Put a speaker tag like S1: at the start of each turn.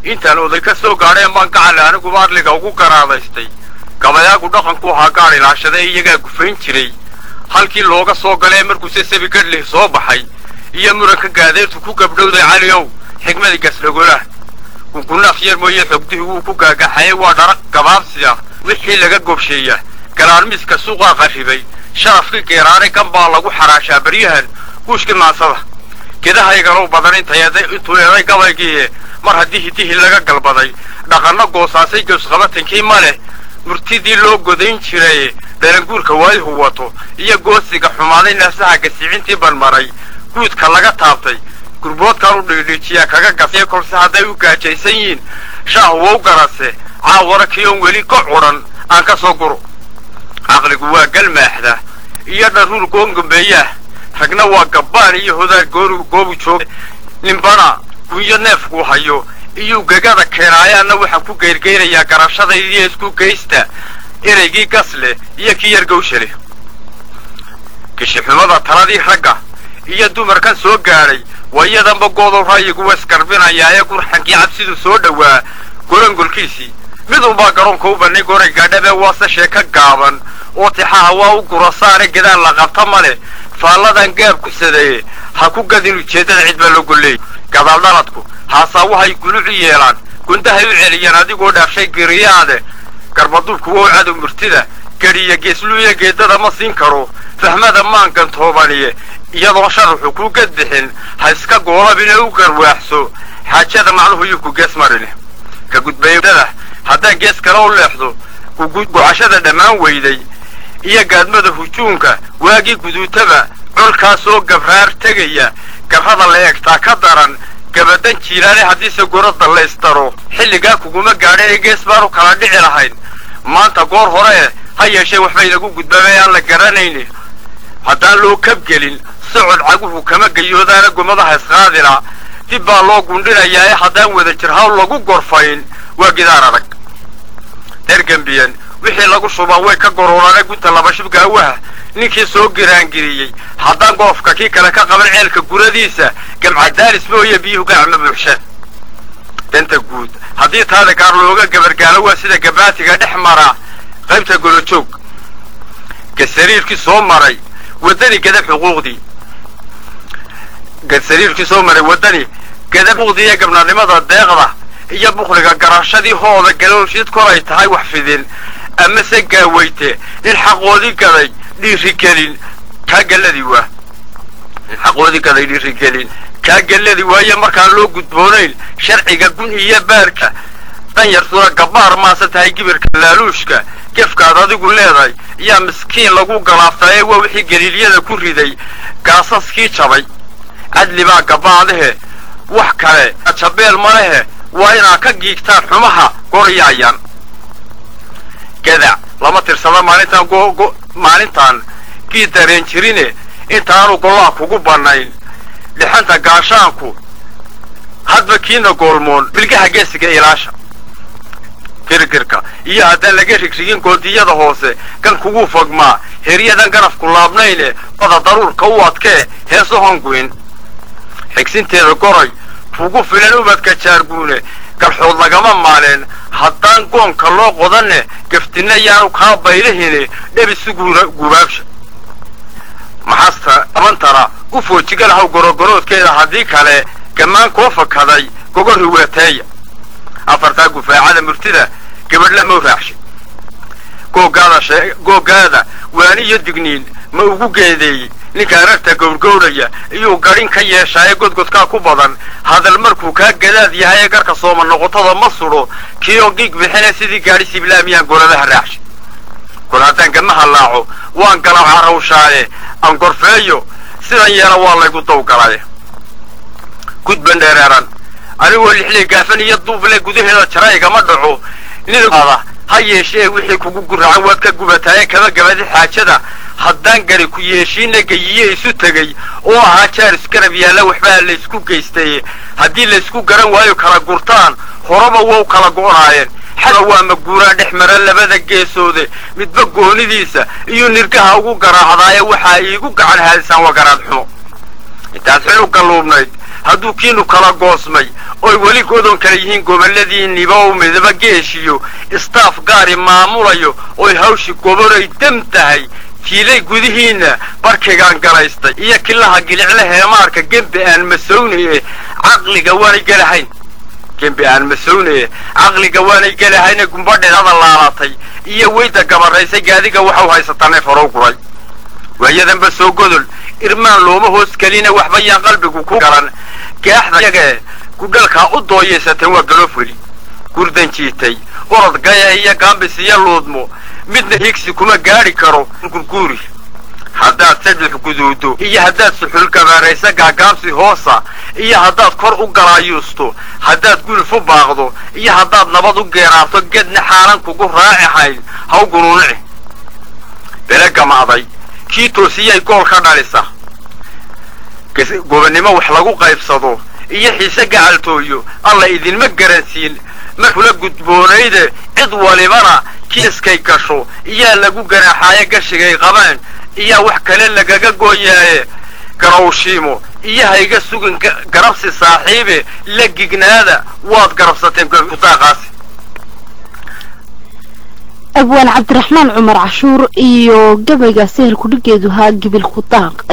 S1: intaan oday ka soo gaadheen baan gacale aniguba adliga ugu garaadaystay gabayaagu dhaqanku ahaa gaadh ilaashade iyagaa gufayn jiray halkii looga soo galee markuuse sabi gadhlih soo baxay iyo muranka gaadeertu ku gabdhowday cali ow xigmadii gasdhagolah gungunaaf yar mooye xogdihii wuu ku gaagaxayay waa dharaq gabaabsi ah wixii laga gobsheeya galaarmiiska suuqaa qarribay sharafkii geeraare gan baa lagu xaraashaa baryahan guushkii maansada gedahaygalow badan intuu eeday gabaygiie mar haddii hidihii laga galbaday dhaqanno goosaasay gawsqabatankii ma leh murtidii loo godayn jiray dhalanguurka waayuhu wato iyo goosiga xumaaday naasaha gasiicintii banmaray guudka laga taabtay gurboodkan u dhiidhiijiyaa kaga gasay kolse hadday u gaajaysan yihiin shaah wow garase caawara kiyoon weli go cudhan aan ka soo guro caqligu waa galmaaxda iyo dharuur goongambeeyaah ragna waa gabbaan iyo hodaar goobu jooga ninbana gunyo neefkuu hayo iyuu gegada keenaayaanna waxaa ku geyrgeynayaa garashadaydiyo isku geysta ereygii gasle iyo kii yar gawshale gishixumada taladii ragga iyo dumarkan soo gaadhay waa iyadanba goodow ra'yigu wasgarbinayaa ee gurxankii cabsidu soo dhowaa golangolkiisii midunbaa garoonka u bannay goray gaadhabee waase sheeka gaaban oo tixaha waa u gurasaane gadaal la qabta ma leh faalladan gaab ku sadeeye ha ku gadin ujeeddada cid baa loo golleeyay gadaaldhaladku haasaawahay gulucu yeelaan gundahay u celiyaan adigoo dhaafshay giriyaade garbaduubku wow cadow murtida gedhiya geesluuya geeddada ma siin karo fahmada maan gantoobaniye iyadoon sharaxu ku gadbixin ha iska goolabine u garwaaxso xaajada macnuhu yuu ku gees marin ka gudbayada haddaan gees kale u leexdo gucashada dhammaan weyday iyo gaadmada hujuunka waagii guduutaba colkaasoo gabraar tegaya gabrada la eegtaa ka daran gabadan jiilaale haddiise gorada laystaro xilligaa kuguma gaadha ee gees baanu kala dhici lahayn maanta goor hore ha yeeshee waxbay lagu gudbaabay aan la garanayni haddaan loo kabgelin socod caguhu kama gayoodaana gomadaha isqaadila dib baa loo gundhinayaa ee haddaan wada jir hawl lagu gorfayn waa gidaar adag dergembiyan wixii lagu shubaa way ka goroorane gunta laba shibka awaha ninkii soo giraangiriyey haddaan goofka kii kale ka qaban ceelka guradiisa gamcadaalis mooye biyuhu gacma buuxsha danta guud haddii taada gaar looga gabargaalo waa sida gabaatiga dhex mara qaybta golojoog gasariirkii soo maray waddani gadab xuquuqdii gasariirkii soo maray waddani gadab xuquuqdii iyo gabnanimada deeqda iyo bukliga garashadii hooda galoolshid kolay tahay wax fidin amase gaaweyte nin xaqoodii gaday dhiirigelin kaa gelladii waa nin xaqoodii gaday dhiirigelin kaa gelladii waaye markaan loo gudboonayn sharciga gun iyo baarka danyartuna gabbaar maase tahay gibirka laaluushka gefkaad adigu leedahay yaa miskiin lagu galaaftaa ee waa wixii galiilyada ku riday gaasaskii jabay cadli baa gabbaadahe wax kale jabeel ma lehe waa inaad ka giigtaan xumaha goryayaan gadac lama tirsada maalintaan maalintaan kii dareen jirine intaanu gollaha kugu bannayn dhixanta gaashaanku hadba kiina goolmoon bilgaha geesiga ilaasha girgirka iyo haddaan laga rigrigin goodiyada hoose kan kugu fogmaa heryadan garafku laabnayne wada daruurka u adkee heesu honguin xigsinteeda goray kugu filan ubadka jaarguune garxood lagama maaleen haddaan goonka loo qodanne gaftinna yaanu kaa baylahine dhebisu gubaabsha maxasta abantana u foojigalahaw gorogoroodkeeda haddii kale gammaan koo fakaday gogo riweeteeya afartaa gufaacada murtida gabadhla mau raacshay googaada waani iyo digniin ma ugu geedeeyey ninka ararta gowrgowraya iyuu gadhin ka yeeshaaye godgodkaa ku badan hadal markuu kaa gadaad yahay ee garka sooma noqotada ma sudho kiioo giig bixine sidii gaadhi siblaamiyaan goladaha raacshay kol haddaan gamaha laaco waan galaw carawshaaye aan gorfeeyo sidan yeela waa laygu dawgalaye gudban dheereeran anigoo lixley gaafan iyo duuble gudaheeda jara igama dhaco nida ha yeeshee wixii kugu guracan waad ka gubataaye kama gabadi xaajada haddaan gari ku yeeshiina geyiye isu tegey oo ahaa jaar isgarab yaalla waxbaa laysku geystaye haddii laysku garan waayo kala gurtaan horaba wow kala go'naayeen xada waa maguuraan dhex mara labada geesoode midba goonidiisa iyo nirgaha ugu garaacdaaye waxaa iigu gacan haadisaan waa garaad xumo intaad xil u galluubnayd hadduu kiinu kala goosmay oy weli godon kala yihiin gobolladiinniba ou midaba geeshiyo istaaf gaari maamulayo oy hawshi goboray dam tahay kiilay gudihiinna barkigaan galaystay iyo kilaha gilicle heemaarka gembe aan masownaye caqliga waanay gelahayn gembe aan masownaye caqliga waanay gelahayne gumbadheedada laalatay iyo weyda gabaraysay gaadiga waxau haysataa neef horow guray waayadanba soo godol irmaan looma hoos kelina waxba yaan qalbigu ku galan gaaxda yagee gudhalkaa u dooyaysateen waa galoof weli gurdan jiitay orod gaya iyo gaambis iyo luudmo midna higsi kuma gaadhi karo gurguuri haddaad saddex guduudo iyo haddaad suxul gabaaraysa gaagaabsi hoosa iyo haddaad kor u galaayuusto haddaad guluf u baaqdo iyo haddaad nabad u geeraarto gedna xaalan kugu raaci hayn haw gunuunici bele gamacday kii toosiyay gool ka dhalisa gobonnimo wax lagu qaybsado iyo xiise gacaltooyo alla idinma garansiin markula gudboonayde cid walibana kiiskay gasho iyaa lagu ganaaxaaye gashigay qabaan iyaa wax kale lagaga gooyaaye garowshiimo iyo hayga sugin garabsi saaxiibe la gignaada waad garabsateen kutaaqaasi
S2: abwaan cabdiraxmaan cumar cashuur iyo gabayga sehel kudhigeedu haa gibil kudaaq